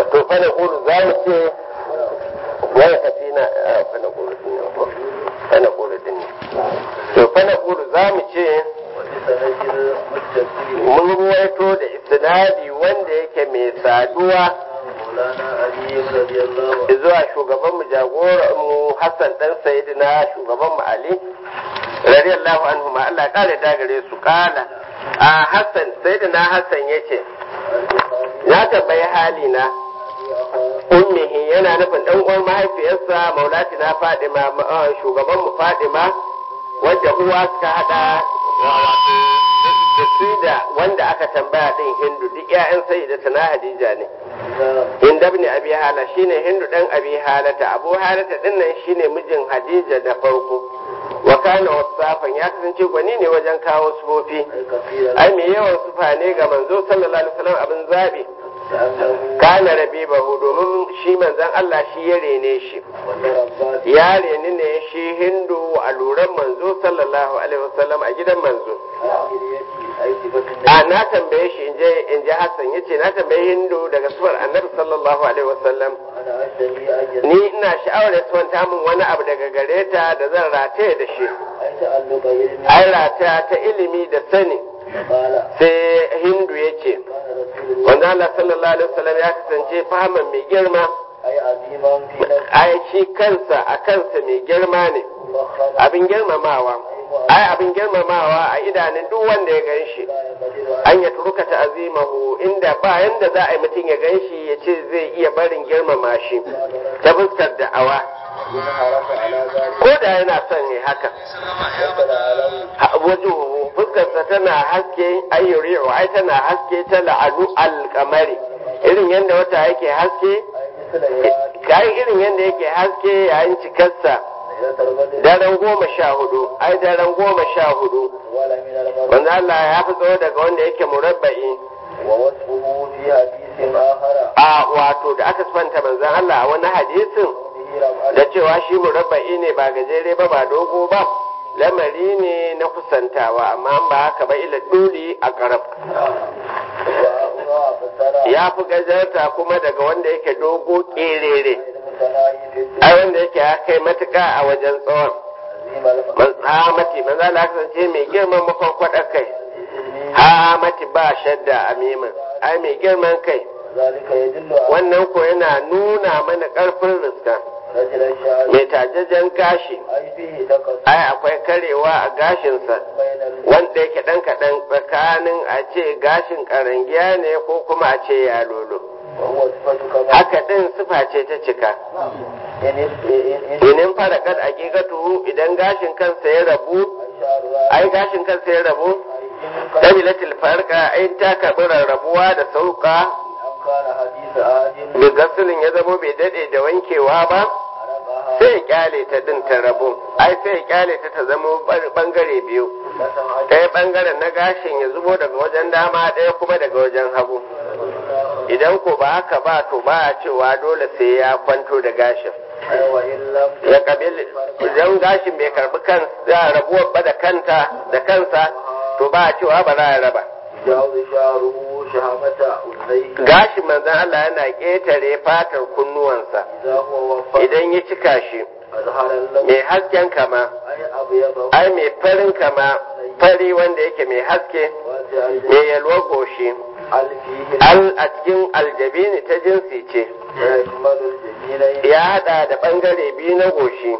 to fa na kulu za mu ce wani kafi na fa na kulu din ne ko fa na kulu din ne to fa na kulu za mu ce mun ruwaito da isnadi wanda yake mai saduwa zuwa shugaban mu jagoran mu Hassan dan Sayyidina shugaban mu Ali radiyallahu anhu ma Allah ya kare da gare su kala a Hassan Sayyidina Hassan yace ya tambayi hali na ummihi yana nufin dan uwan mahaifiyarsa maulatina Fadima shugaban mu Fadima wadda uwa suka hada da su da wanda aka tambaya din Hindu duk ƴaƴan sayyidata na Hadija ne Hindu ibn Abi Hala shine Hindu dan Abi Halata Abu Halata din nan shine mijin Hadija da farko wa kana wasafan ya kasance gwani ne wajen kawo sufofi ai me yawan sufa ne ga manzo sallallahu alaihi wasallam abin zabi kana rabibahu domin shi manzon Allah shi ya rene shi ya reni ne shi hindu a luran manzo sallallahu alaihi wasallam a gidan manzo a na tambaye shi in je in je Hassan yace na tambaye hindu daga suwar annabi sallallahu alaihi wasallam ni ina sha'awar ya suwanta min wani abu daga gare ta da zan rataye da shi ai rataya ta ilimi da sani sai hindu ya ce wanda Allah sallallahu alaihi wasallam ya kasance fahiman mai girma ai shi kansa a kansa mai girma ne abin girmamawa ai abin girmamawa a idanun duk wanda ya gan shi an ya turuka ta azimahu inda ba yanda za a yi mutum ya gan shi ya ce zai iya barin girmama shi ta fuskar da'awa ko da yana son ne haka wajen fuskarsa tana haske ayyuri'u ai tana haske ta la'anu alkamari irin yadda wata yake haske kayan irin yadda yake haske yayin cikarsa daren goma sha hudu ai daren goma sha hudu wanda Allah ya fi tsawo daga wanda yake murabba'i a wato da aka sifanta manzan Allah a wani hadisin da cewa shi murabba'i ne ba gajere ba ba dogo ba lamari ne na kusantawa amma ba haka ba ila duli a karab ya fi gajarta kuma daga wanda yake dogo kerere ai wanda yake ya kai matuka a wajen tsawon hamati manzo Allah kasance mai girman makwakwada kai hamati ba shadda a mimin ai mai girman kai wannan ko yana nuna mana karfin riska mai tajajen gashi ai akwai karewa a gashinsa wanda yake ɗan kaɗan tsakanin a ce gashin ƙarangiya ne ko kuma a ce ya lolo haka ɗin sufa ce ta cika inin fara kad a idan gashin kansa ya rabu ai gashin kansa ya rabu ɗabilatil farka ai ta karɓi rarrabuwa da sauka da gasulin ya zamo bai daɗe da wankewa ba sai ya kyale ta din ta rabu ai sai ya kyale ta ta zama bangare biyu ɗaya bangaren na gashin ya zubo daga wajen dama ɗaya kuma daga wajen hagu idan ko ba haka ba to ba a cewa dole sai ya kwanto da gashin ya kabil idan gashin bai karbi kan rabuwar ba da kanta da kansa to ba a cewa ba za a raba gashin manzan Allah yana ƙetare fatar kunnuwansa idan ya cika shi mai hasken kama ai mai farin kama fari wanda yake mai haske mai yalwar goshi al a cikin aljabini ta jinsi ce ya hada da bangare biyu na goshi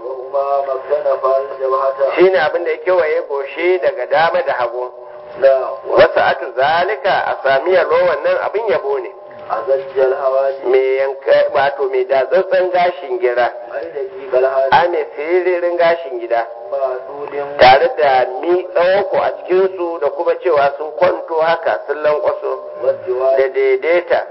shine abin da ya kewaye goshi daga dama da hagu wasu atu zalika a sami yalo wannan abin yabo ne mai yanka wato mai datsatsen gashin gira a mai siririn gashin gida tare da mi tsawoko a cikinsu da kuma cewa sun kwanto haka sun lankwaso da daidaita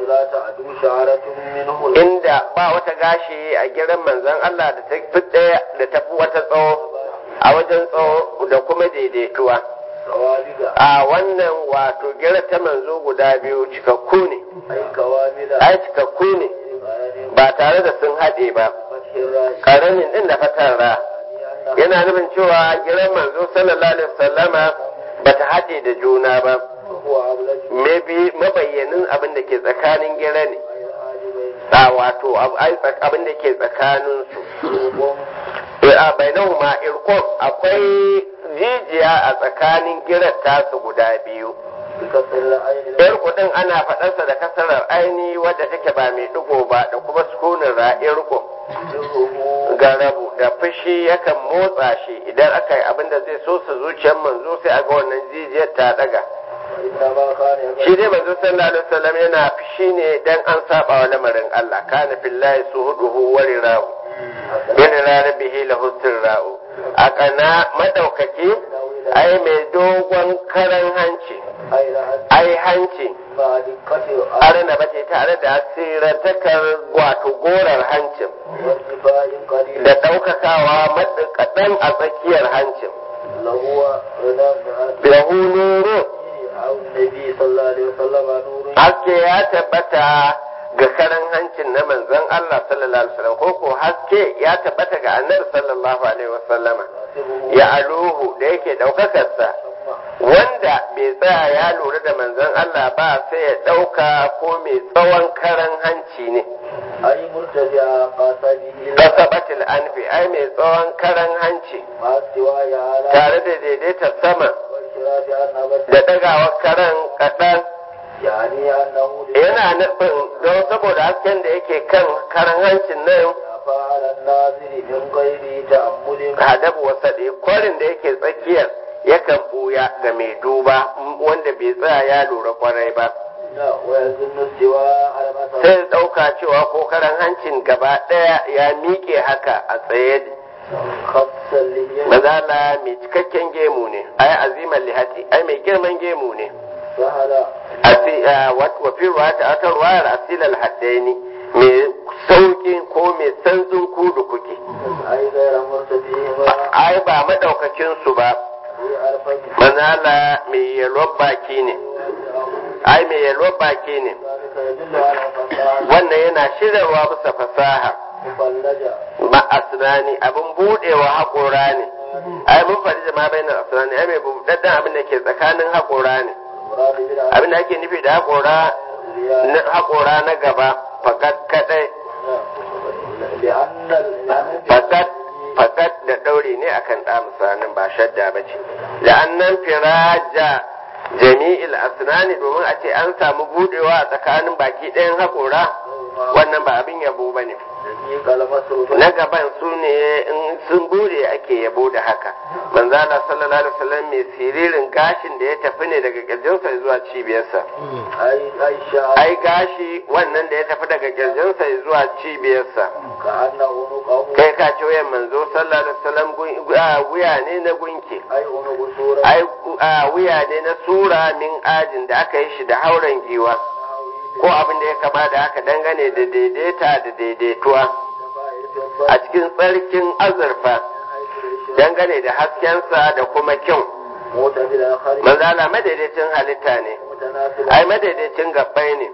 inda ba wata gashi a giran manzan Allah da ta fi ɗaya da tafi wata tsawo a wajen tsawo da kuma daidaituwa a wannan wato gira ta manzo guda biyu cikakku ne ai cikakku ne ba tare da sun haɗe ba ƙaramin ɗin da fatar ra yana nufin cewa giran manzo sallallahu alaihi wasallama ba ta haɗe da juna ba mabayyanin abin da ke tsakanin gira ne a wato abin da ke tsakaninsu a bainahuma irkon akwai jijiya a tsakanin girar tasu guda biyu yar kudin ana faɗarsa da kasarar aini wadda take ba mai digo ba da kuma sukunin ra'ir garabu da fushi yakan motsa shi idan aka yi abin da zai so su zuciyar manzo sai a ga wannan jijiyar ta daga shi dai manzo sallallahu alaihi wasallam yana fushi ne dan an saba wa lamarin Allah kana fillahi suhuduhu wa rirahu yana rarabihi lahu sirra'u a kana madaukaki ai mai dogon karan hanci ai hanci arna bace tare da asirantakar wato gorar hancin da ɗaukakawa kaɗan a tsakiyar hancin lahu nuru haske ya tabbata ga karan hancin na manzon Allah sallallahu alaihi wasallam ko ko haske ya tabbata ga annabi sallallahu alaihi wasallama ya aluhu da yake ɗaukakarsa wanda bai tsaya ya lura da manzon Allah ba sai ya ɗauka ko mai tsawon karan hanci ne. Ai murtaja qasadihi Kasabatil anfi ai mai tsawon karan hanci tare da daidaita sama da ɗagawar karan kaɗan. Yana nufin don saboda hasken da yake kan karan hancin nan hadabu wasaɗe kwarin da yake tsakiyar yakan buya ga mai duba wanda bai tsaya ya lura kwarai ba. Sai ɗauka cewa ko karan hancin gaba ɗaya ya miƙe haka a tsaye Mazala mai cikakken gemu ne, ai azimar lihati, ai mai girman gemu ne. Wa fi ruwa ta aka ruwayar asilal haddaini mai sauƙi ko mai sanzun kudu kuke. Ai ba maɗaukakin su ba, manala mai yalwar baki ne ai mai yalwar baki ne wannan yana shirarwa bisa fasaha ma'asirani abin budewa haƙora ne ai mun faɗi da ma bayan asirani ai mai buɗaɗɗen abin da ke tsakanin haƙora ne abin da ake nufi da haƙora haƙora na gaba fakat kaɗai fakat fakat da ɗaure ne akan ɗa misalin ba shadda ba ce la'annan firaja jami'il asnani domin a ce an samu budewa a tsakanin baki ɗayan haƙora wannan ba abin yabo ba ne na gaban su ne in sun bude ake yabo da haka manzala sallallahu alaihi wasallam mai siririn gashin da ya tafi ne daga kirjinsa zuwa cibiyarsa ai gashi wannan da ya tafi daga kirjinsa zuwa cibiyarsa kai ka ce wayan manzo sallallahu alaihi wasallam wuya ne na gunki ai wuya ne na sura min ajin da aka yi shi da hauren giwa ko abin da ya kama da haka dangane da daidaita da daidaituwa a cikin tsarkin azurfa dangane da haskensa da kuma kyau manzala madaidaicin halitta ne ai madaidaicin gabbai ne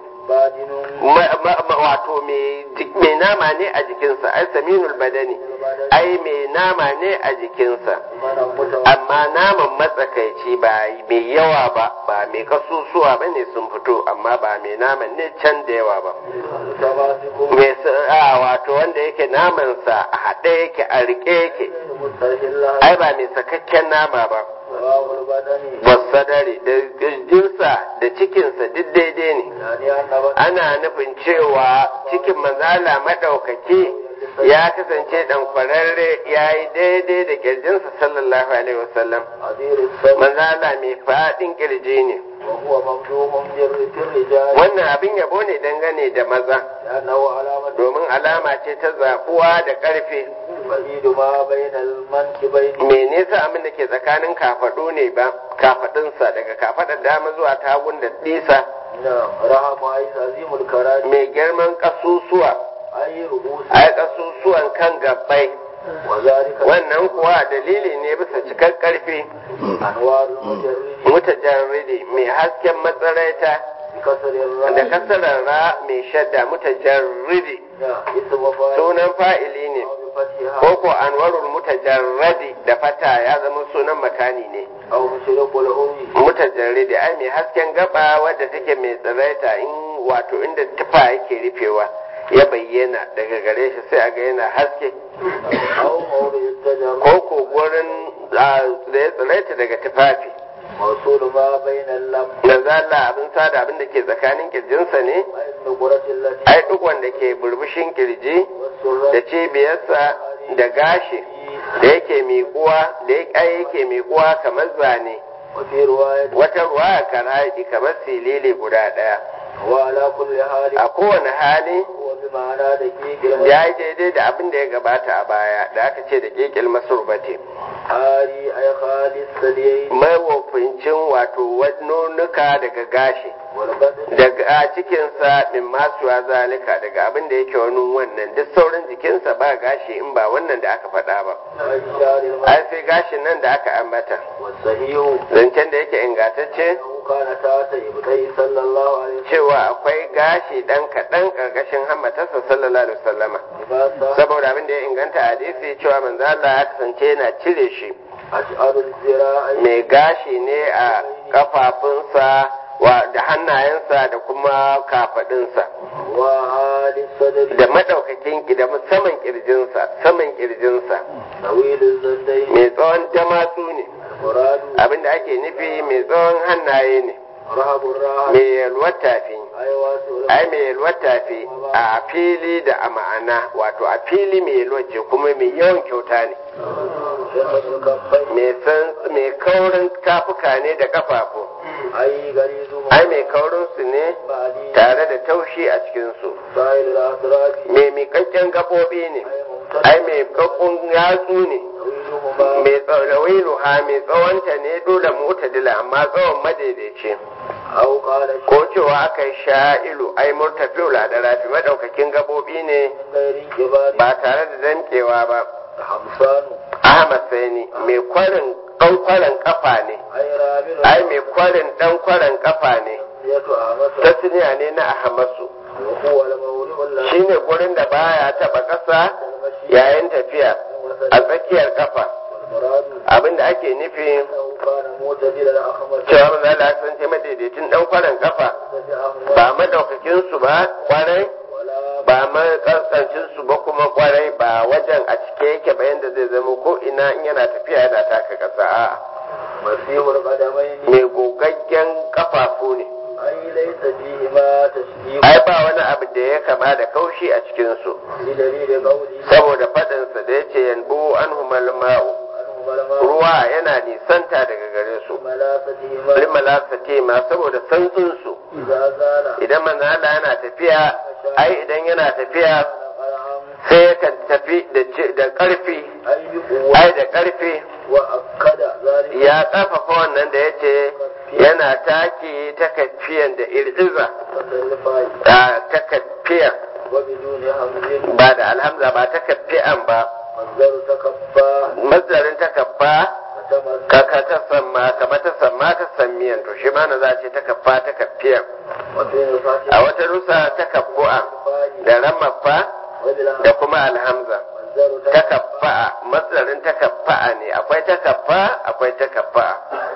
wato mai nama ne a jikinsa ai saminul badani ai mai nama ne a jikinsa amma naman matsakaici ba mai yawa ba ba mai kasusuwa ba ne sun fito amma ba mai naman ne can da yawa ba mai wato wanda yake namansa a haɗe yake a riƙe yake ai ba mai sakakken nama ba wasadari da jinsa da cikinsa duk daidai ne ana nufin cewa cikin manzala maɗaukaki ya kasance ɗan kwararre ya yi daidai da ƙirjinsa sallallahu alaihi wasallam manzala mai faɗin ƙirji ne wannan abin yabo ne dangane da maza domin alama ce ta zaɓuwa da ƙarfe me nesa abin da ke tsakanin kafaɗu ne ba kafaɗinsa daga kafaɗar dama zuwa tagun da ɗisa mai girman ƙasusuwa ai ƙasusuwan kan gabbai wannan kuwa dalili ne bisa cikar ƙarfi mutajarridi mai hasken matsaraita da kasarar ra mai shadda mutajarridi sunan fa'ili ne ko ko anwarul mutajarradi da fata ya zama sunan makani ne mutajarridi ai mai hasken gaba wadda take mai tsiraita in wato inda tufa yake rufewa ya bayyana daga gare shi sai a ga yana haske أو موضع التجر ko ko gurin da ya tsiraita daga tufafi موصول ما بين اللم manzo Allah abin sada abin da ke tsakanin kirjinsa ne والنقرة التي ai duk wanda ke burbushin kirji والسرة da cibiyarsa da gashi da yake miƙuwa da ya yake miƙuwa kamar zane وفي رواية wata ruwa karaji kamar silili guda ɗaya وعلى كل حال a kowane hali هو بمعنى دقيق ya yi daidai da abin da ya gabata a baya da aka ce da kekil masurbati المحاري أي خالي الثديين mawafincin wato nonuka daga gashi والبدن daga a cikinsa min masuwa zalika daga abin da yake wani wannan duk sauran jikinsa ba gashi in ba wannan da aka faɗa ba أي شعر المرء ai sai gashin nan da aka ambata والصحيح zancen da yake ingantacce أنه كان تحت إبطيه صلى الله عليه وسلم cewa akwai gashi ɗan kaɗan ƙarƙashin hammatarsa sallallahu alaihi wasallama لباسا saboda abin da ya inganta a hadisi cewa manzo Allah ya kasance yana cire shi أشعر الذراع mai gashi ne a kafafunsa wa da hannayensa da kuma kafadinsa وعالي الصدر da madaukakin ki- da saman kirjinsa saman kirjinsa طويل الزندين mai tsawon damatsu ne المراد abinda ake nufi mai tsawon hannaye ne رهب الراحة mai yalwar tafi أي واسع ai mai yalwar tafi a fili da a ma'ana wato a fili mai yalwar ce kuma mai yawan kyauta ne شدة الكفين mai san mai kaurin kafuka ne da kafafu أي غريزه ai mai kaurin su ne بعدي tare da taushi a cikin su سائل الأدراج mai miƙaƙƙen gaɓoɓi ne أي ممتد ai mai kakkun yatsu ne طويلهما mai tsawawilu ha mai tsawonta ne dole mutadila amma tsawon madaidaici أو قال ko cewa aka yi sha'ilu ai murtafiul da rafi madaukakin gaɓoɓi ne من غير انقباض ba tare da damƙewa ba حمصان ahmad saini mai kwarin ɗan kwarin kafa ne أي رامل ai mai kwarin ɗan kwarin kafa ne ية أعمس tasniya ne na ahmasu وهو المولي الذي shine gurin da baya taɓa ƙasa المشي yayin tafiya a tsakiyar kafa والمراد abinda ake nufi أنه كان معتدل الأخمس cewa manzo Allah ya kasance madaidaitun dan kwarin kafa ba madaukakin su ba kwarai ولا ba makaskancin su ba kuma kwarai ba wajen a cike yake ba yanda zai zama ko ina in yana tafiya yana taka kasa a مسيح القدمين mai gogaggen kafafu ne أي ليس فيهما تشبيه ai ba wani abu da ya kama da kaushi a cikin su بدليل قوله saboda faɗinsa da yace yanbu anhumal ma'u عنهما الماء ruwa yana nisanta daga gare su ملاستهما limalasati ma saboda santsin su إذا زال idan manzo Allah yana tafiya ai idan yana tafiya قرعا sai yakan tafi da ci- da ƙarfi أي بقوة ai da ƙarfi وأكد ذلك ya ƙarfafa wannan da yace yana taki takaffiyan da ir'iza تصرفا a takaffiyan وبدون همز ba da alhamza ba takaffiyan ba مصدر تكفى mazdarin takaffa فتمز ka ka ta samma kama ta samma ta sammiyan to shi ma na za ce takaffa takaffiyan وفي نفاس a wata rusa takaffu'a الفاء da ramaffa وبالهمز da kuma alhamza مصدر تكفى takaffa'a matsarin takaffa'a ne akwai takaffa akwai takaffa'a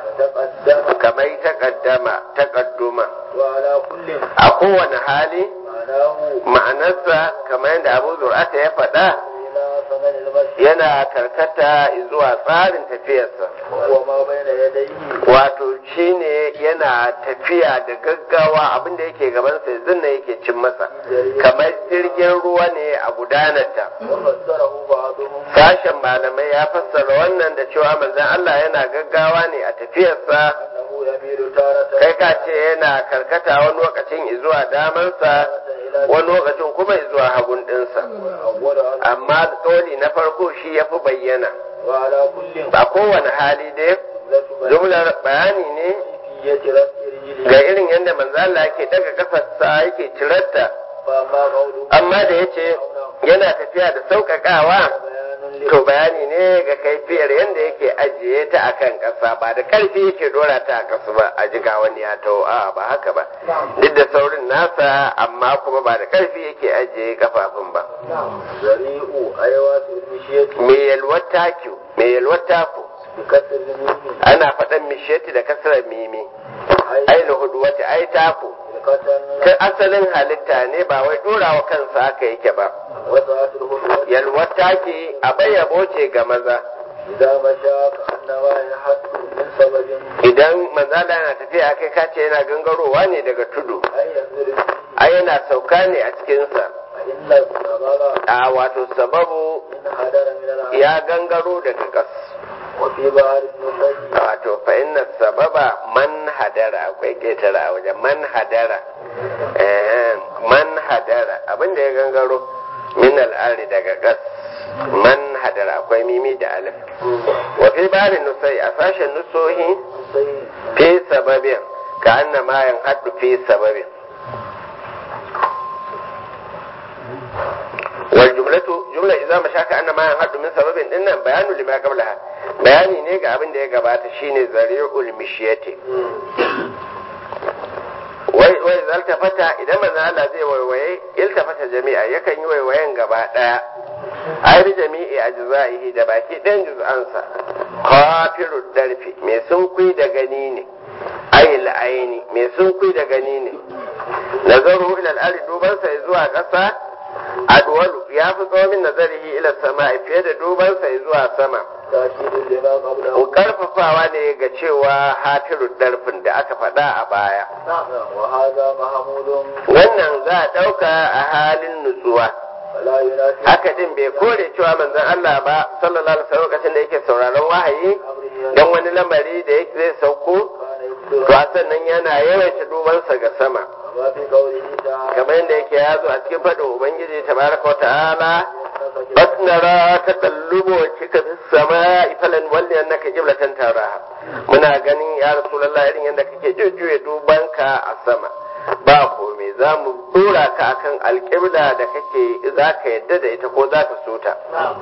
فتقدم kamar takaddama takadduma وعلى كل a kowane hali معناه ma'anarsa kamar yadda abu zur'ata ya faɗa إلى ثمن المشي yana karkata zuwa tsarin tafiyarsa وهو ما بين يديه wato shine yana tafiya da gaggawa abinda yake gabansa yanzu ne yake cin masa kamar jirgin ruwa ne a gudanarta وفسره بعضهم sashen malamai ya fassara wannan da cewa manzon Allah yana gaggawa ne a tafiyarsa أنه يميل تارة kai ka ce yana karkata wani lokacin zuwa damansa إلى wani lokacin kuma zuwa hagun ɗinsa أول عن amma kauli na farko shi ya fi bayyana وعلى كل a kowane hali dai جملة jumlar bayani ne كيفية رفع رجله ga irin yadda manzo Allah yake daga kafarsa yake cirarta فأما قوله amma da yace yana tafiya da sauƙaƙawa بيان to bayani ne ga kaifiyar yadda yake ajiye ta akan ƙasa ba da ƙarfi yake dora ta a ƙasa ba a jiga wani ya taho a ba haka ba duk da saurin nasa amma kuma ba da ƙarfi yake ajiye kafafun ba ذريء أيوات المشية me yalwar taku me yalwar taku بكسر الميم ana faɗan mishiyati da kasar mimi ai lahudu wata ai taku خلقة ta asalin halitta ne ba wai ɗorawa kansa haka yake ba وسعة الهدوء yalwar take a bayyabo ce ga maza إذا مشى كأنما ينحت من سبب idan manzala yana tafiya kai kace yana gangarowa ne daga tudu أن ينزل فيه ai yana sauka ne a cikinsa فإن السبب a wato sababu إن هدر من العالم ya gangaro daga ƙas وفي بحر النقي wato fa inna sababa man hadara akwai ketara a wajen man hadara eh man hadara abinda ya gangaro min al'ari daga gas man hadara akwai mimi da alif wa fi bari nusai a sashen nusohi سيد fi sababin ka anna ma yan haddu fi sababin wal jumlatu jumla idza mashaka anna ma yan haddu min sababin dinnan bayanu lima qablaha bayani ne ga abin da ya gabata shine zari'ul mishiyati wai wai zaltafata idan manzo Allah zai waiwaye iltafata jami'a yakan yi waiwayen gaba daya ayar jami'i ajza'ihi da baki ɗayan juz'ansa qafiru darfi mai sunkui da gani ne ayil aini mai sunkui da gani ne nazaru ila al-ardi dubansa zuwa ƙasa adwalu ya fi tsawomin nazarihi ila sama fiye da dubansa zuwa sama تأكيد لما قبله karfafawa ne ga cewa hafiru darfin da aka faɗa a baya وهذا محمود wannan za a ɗauka a halin nutsuwa فلا ينافي haka din bai kore cewa manzon Allah ba sallallahu alaihi wasallam lokacin da yake sauraron wahayi أمره dan wani lamari da yake zai sauko كان to يكثر a sannan yana yawaita dubansa ga sama وما في قوله تعالى kamar yadda yake ya zo a cikin faɗin ubangiji tabaraka wa ta'ala يتخذ بس نرى تقلب وجهك في السماء فلنولينك قبلة تراها muna ganin ya rasulullah irin yadda kake jujjuya dubanka a sama ba komai za mu dora ka akan alƙibla da kake za ka yadda da ita ko za ka so ta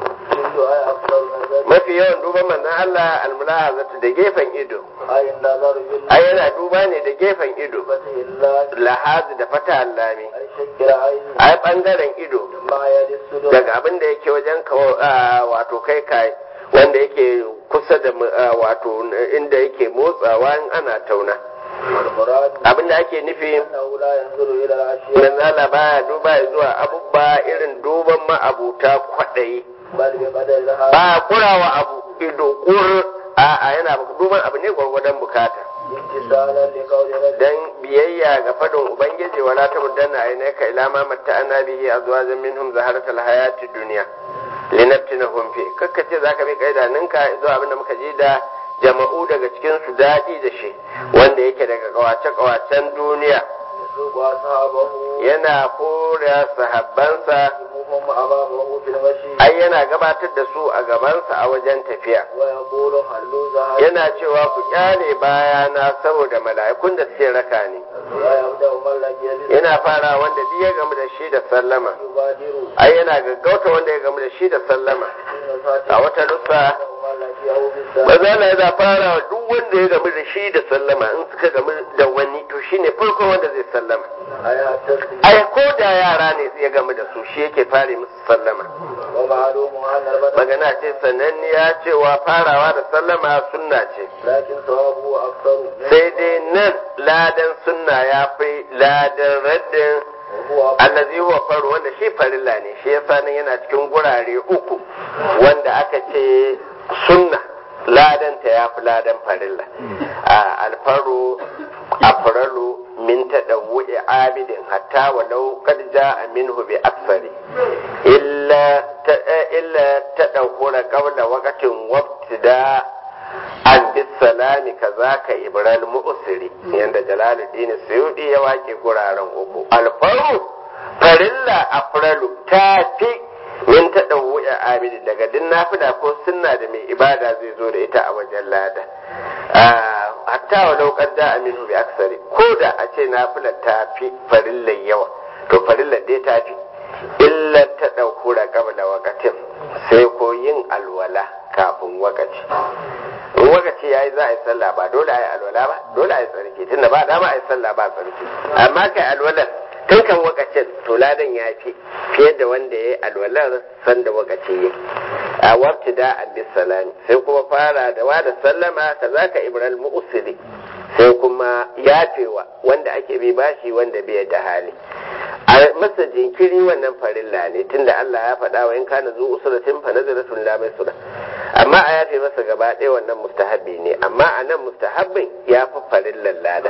كل آية أكثر من ذلك mafi yawan duban manzon Allah almulahazatu da gefen ido أي النظر ai yana duba ne da gefen ido بالفتح الله lahazi da fata allami أي شكل عين ai bangaren ido ما يلي الصدور daga abin da yake wajen ka ah, wato kai kai wanda yake kusa da mu- ah, wato inda yake motsawa in ana tauna والمراد abin da ake nufi أنه لا ينظر إلى الأشياء manzala baya duba zuwa abubba irin duban ma'abuta kwaɗayi بل بقدر لها ba kurawa abu ido kur a'a yana duban abu ne gwargwadon bukata امتثالا لقول ربه dan biyayya ga fadin ubangiji wala ta muddanna ainaka ila ma matta'ana bihi azwajan minhum zaharatal hayati dunya linaftinahum fi kakkace zaka bi kaidaninka zuwa abinda muka ji da jama'u daga cikin su dadi da shi wanda yake daga kawace kawacen duniya يسوق أصحابه yana kora sahabbansa يقومهم أمامه في المشي ai yana gabatar da su a gabansa a wajen tafiya ويقول هلوا ذهب yana cewa ku kyale bayana saboda mala'ikun da suke raka ni ويبدأ من لقي به yana fara wanda duk ya gamu da shi da sallama يبادر ai yana gaggauta wanda ya gamu da shi da sallama حين a فاتح wata nusa ومن لقيه بالسلام maza na yana fara wa duk wanda ya gamu da shi da sallama in suka gamu da wani to shine farkon wanda zai sallama أي التسليم ai ko da yara ne ya gamu da su shi yake fare musu sallama ومعلوم أن البدن magana ce sananniya cewa farawa da sallama sunna ce لكن ثوابه أكثر منه sai dai nan ladan sunna ya fi ladan raddin وهو allazi huwa faru wanda shi farilla ne shi yasa nan yana cikin gurare uku wanda aka ce sunna ladan ta ya fi ladan farilla a alfaru afralu min tadawwu'i abidin hatta walau qad ja'a minhu bi aksari illa ta illa tadawwura qabla waqtin wabtida an bisalami kazaka ibral mu'siri yanda jalaluddin suyudi ya wake guraren uku alfaru farilla afralu ta fi min ta ɗauwuya abidi daga din nafila ko sunna da mai ibada zai zo da ita a wajen lada hatta wa laukar da aminu bi aksari ko da a ce nafila ta fi farillar yawa to farillar dai ta fi illar ta ɗaukura qabla waqatin sai ko yin alwala kafin wakaci in wakaci yayi za a yi sallah ba dole a yi alwala ba dole a yi tsarki tunda ba dama a yi sallah ba tsarki amma kai alwalar tun kan wakacin to ladan ya fi fiye da wanda ya yi alwalar sanda wakacin yake a wabti da salami sai kuma fara da wa da sallama ka za ka ibral mu'usiri sai kuma yafewa wanda ake bi bashi wanda bai da hali a masa jinkiri wannan farilla ne tunda Allah ya faɗa wa in kana zu usratin fa nazaratun la sura amma a yafe masa gaba ɗaya wannan mustahabbi ne amma a nan mustahabbin ya fi farillan lada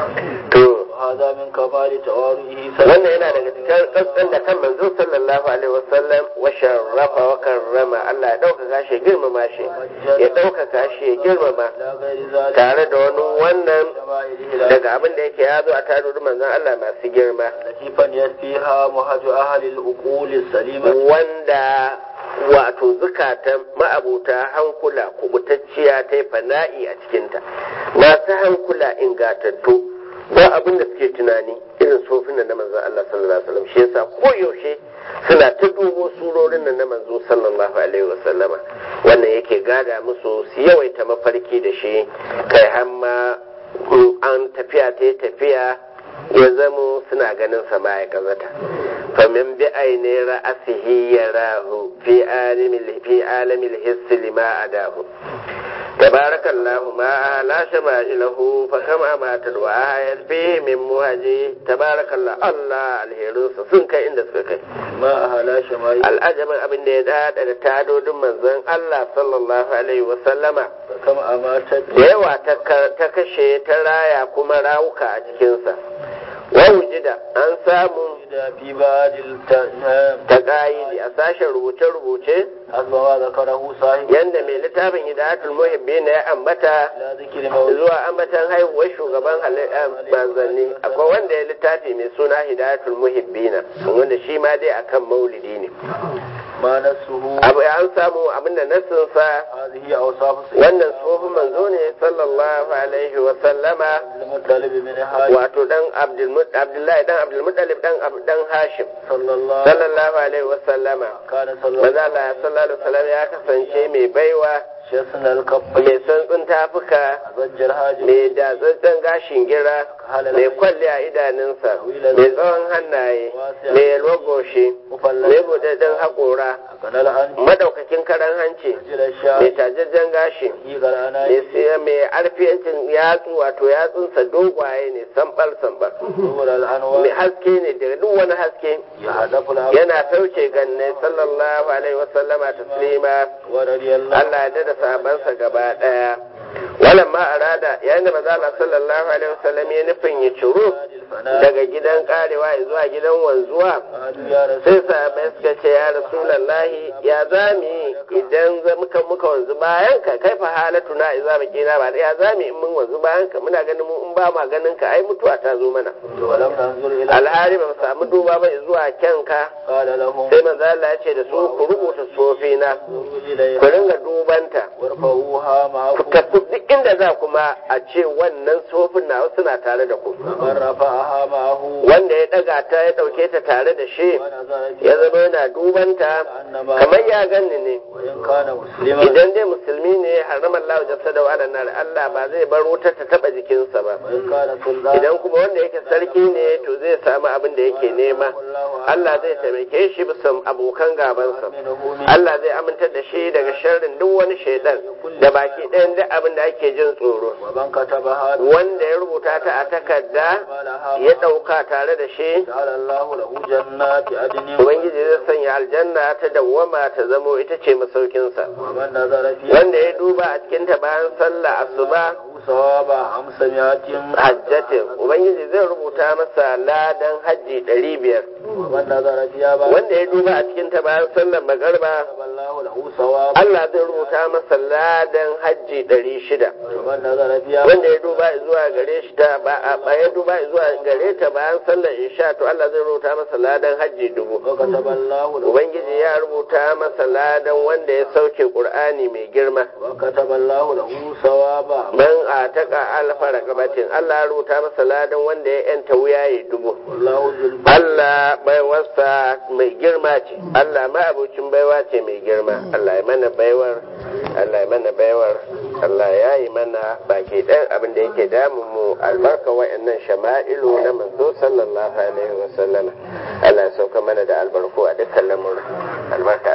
to هذا من كمال تواضعه wannan yana daga cikin kaskan da kan manzo sallallahu alaihi wasallam wa sharrafa wa karrama Allah ya ɗaukaka shi ya girmama shi ya ɗaukaka shi ya girmama لا غير ذلك tare da wani wannan شمائله daga abin da yake ya zo a tarurin manzon Allah masu girma التي فنيت فيها مهج أهل العقول السليمة wanda wato zukatan ma'abuta hankula kubutacciya ta yi fana'i a cikinta masu hankula ingatattu ba abin da suke tunani irin sofin nan na manzon Allah sallallahu alaihi wasallam shi yasa koyaushe suna ta dubo surorin nan na manzo sallallahu alaihi wasallama wannan yake gada musu su yawaita mafarki da shi kai hamma an tafiya ta yi tafiya ya zamo suna ganin sama ya gazata famin bi aine ra'asihi yarahu fi alimil fi alamil hissi lima adahu tabarakallahu ma la shama'ilahu fa kama ma tadwa ayat fi min muhaji tabarakallahu Allah alheru sun kai inda suka kai ما أهلا شمائله al'ajabin abin da ya dada da tadodin manzon Allah sallallahu alaihi wa sallama فكم أماتت da yawa ta ka- ta kashe ta raya kuma rawuka a cikinsa wa wujida an samu في بعض التنام ta ƙa'idi a sashen rubuce-rubuce حسب ما ذكره صاحب yadda mai littafin hidayatul muhibbi na ya ambata لا ذكر مولد zuwa ambatan haihuwar shugaban halittar manzanni akwai wanda ya littafi mai suna hidayatul muhibbina wanda shi ma dai akan maulidi ne ما نفسه abu an samu abinda nassinsa هذه أوصاف سيدنا wannan tsohon manzo ne sallallahu alaihi wa sallama المطلب من هاي wato dan Abdulmut- abdullahi dan abdulmuttalib dan Ab- dan hashim صلى الله sallallahu alaihi wa sallama كان صلى maza الله Allah sallallahu alaihi wa sallam ya kasance mai baiwa شسن الكف mai santsin tafuka زج الهاجم mai datsatsen gashin gira mai kwalli a idanunsa mai tsawon hannaye mai yalwar goshi mai buɗaɗɗen haƙora كان الآن madaukakin karan hanci جل mai الشام tajajjen gashi في قرآنا mai siya mai arfiyancin yatsu wato yatsunsa dogwaye ne sambal sambal نور mai الأنوار haske ne daga duk wani haske يهدف الأرض yana sauke ganne sallallahu alaihi wasallama taslima ورضي الله Allah ya dada sahabansa gaba daya wannan ma arada yayin da manzo Allah sallallahu alaihi wasallam ya nufin ya ciro الفناء daga gidan karewa zuwa gidan wanzuwa قالوا يا رسول sai sahabai suka ce ya rasulullahi ya zami idan za muka muka wanzu bayan ka kai fa halatu na idza bakina ba ya zami in mun wanzu bayan ka muna ganin mu in ba ma ganin ka ai mutuwa ta zo mana ولم ننظر إلى alhari ba mu samu duba ba zuwa kyanka قال لهم sai manzo Allah ya ce da su ku rubuta sofina انظروا ku إليها ringa dubanta وارفعوها ku معكم tafi duk inda za kuma a ce wannan sofin na suna tare da ku فمن رفعها معه wanda ya daga ta ya dauke ta tare da shi ونظر ya فيها zama yana dubanta كأنما kamar ya ganni ne وإن كان مسلما idan dai musulmi ne haramar Allah jasada wa nar Allah ba zai bar wutar ta taba jikinsa ba وإن كان سلطان idan kuma wanda yake sarki ne to zai samu abin da yake nema Allah zai taimake shi bisa abokan gabansa منه من Allah zai amintar da shi daga sharrin duk wani shaidan da baki ɗayan duk abin da ake jin tsoro ومن كتبها wanda ya rubuta ta a takarda مالها ya ɗauka tare da shi جعل الله له جنات عدن Ubangiji zai sanya aljanna ta dawwama ta zamo ita ce masaukinsa ومن نظر فيها wanda ya duba a cikinta bayan sallah asuba له ثواب خمسمائة hajjatin Ubangiji zai rubuta masa ladan hajji ɗari biyar ومن نظر فيها بعد wanda ya duba a cikinta bayan sallar magarba كتب الله له ثواب Allah zai rubuta masa ladan hajji ɗari shida ومن نظر فيها wanda ya duba zuwa gare shi ta ba a ya duba zuwa gare ta bayan sallar isha to Allah zai rubuta masa ladan hajji dubu وكتب الله له Ubangiji ya rubuta masa ladan wanda ya sauke Qur'ani mai girma وكتب الله له ثواب man a taka alfa raqabatin Allah ya rubuta masa ladan wanda ya yanta wuyaye dubu والله ذو الفضل Allah baiwarsa mai girma ce Allah ma abocin baiwa ce mai girma Allah ya mana baiwar Allah ya mana baiwar Allah ya yi mana baki ɗan abin da yake damun mu albarka wa'annan shama'ilu na manzo sallallahu alaihi wa sallama Allah ya sauka mana da albarku a dukkan lamurin albarka